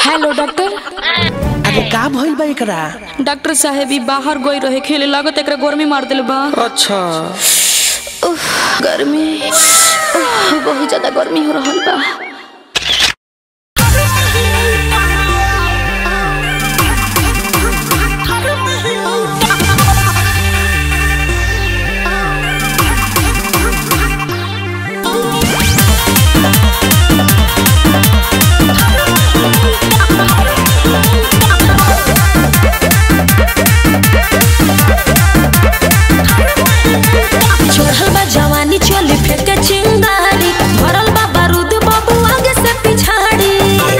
Hello doctor अरे का भइल बा एकरा डॉक्टर साहेब ई बाहर गई रहे खेले लागत एकरा गर्मी मार दिल बा अच्छा उफ, गर्मी उफ, बहुत ज्यादा गर्मी हो रहल बा चढ़ल बा जवानी चली फेंके चिंगारी भरल बा बारूद बाबू आगे से पिछाड़ी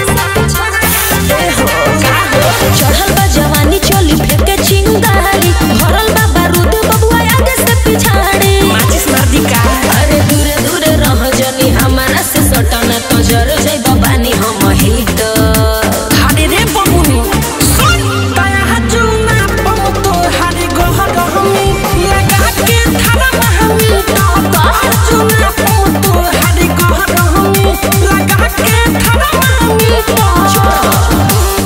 ए हो, का हो? चढ़ल बा जवानी चली फेंके चिंगारी भरल बा बारूद बाबू आगे से पिछाड़ी माचिस मार दी का अरे दूरे दूरे रह जनी हमारा से सटना तो जर जाई बानी हम हिट हारे रे बमुनी सुन दया हजुना बम तो हारे गोह गहमी लगा के थारा महमी तो हजुना बम तो हारे गोह गहमी लगा के थारा महमी तो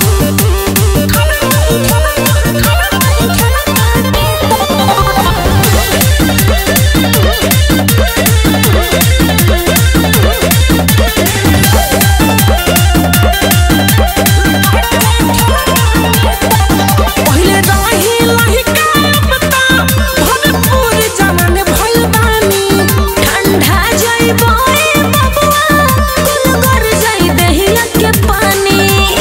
पहिले रही लही का पता भरपूर जवान भइल बानी ठंडा जाई बोए बबुआ कुल कर जाई दहिया के पानी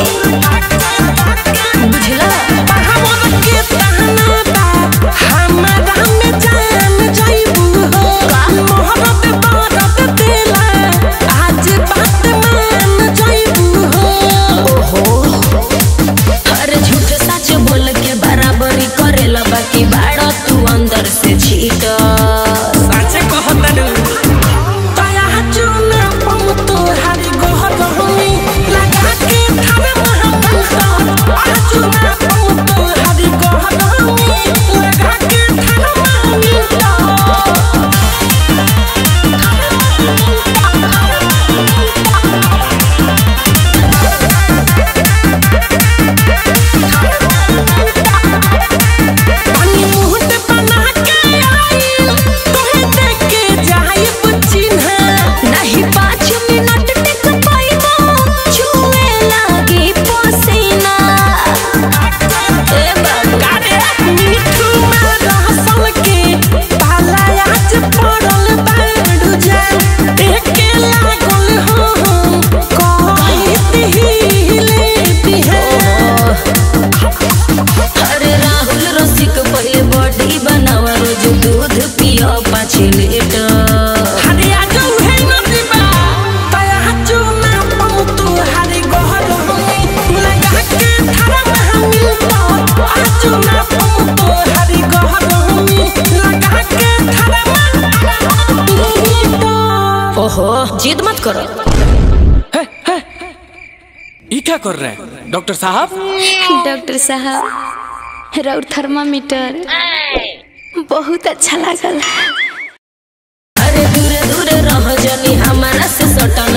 बुझला पहाड़ के तहना बा हमरा में जान जाइबू हो मोहब्बत बारत देला आज बात मान जाइबू हो अरे झूठ सच बोल के बराबरी करेला बाकी बाड़ा तू अंदर से छीट साचे कहतनु तया चुना पम तो हारी गोह गहमी लगा के थारे महबूब आ चुना पम तो हारी गोह गहमी लगा के थारे महबूब पानी मुहत बना के आई तोहे देख के जाइब चिन्ह नहीं पाँच मिनट टिक पाइबो छुए लागी पसीना ए बाबू कारे मिठू में रहसल के पाला आज पड़ल बाड़ू जा एके लागल हो कहत हिले बिहे अरे राहुल रसिक पहले बॉडी बनावा रोज दूध पियो पाँच लीटर हरे आजू है नदीबा तया चुना पम तू हरे गोहर हमी लगा के थारा महमी तो आचुना पम तू हरे गोहर हमी लगा के थारा महमी तो ओहो जिद मत करो ये क्या कर रहे हैं डॉक्टर साहब डॉक्टर साहब राउर थर्मामीटर बहुत अच्छा लागल अरे दूरे दूरे रह जनी हमारा से सटन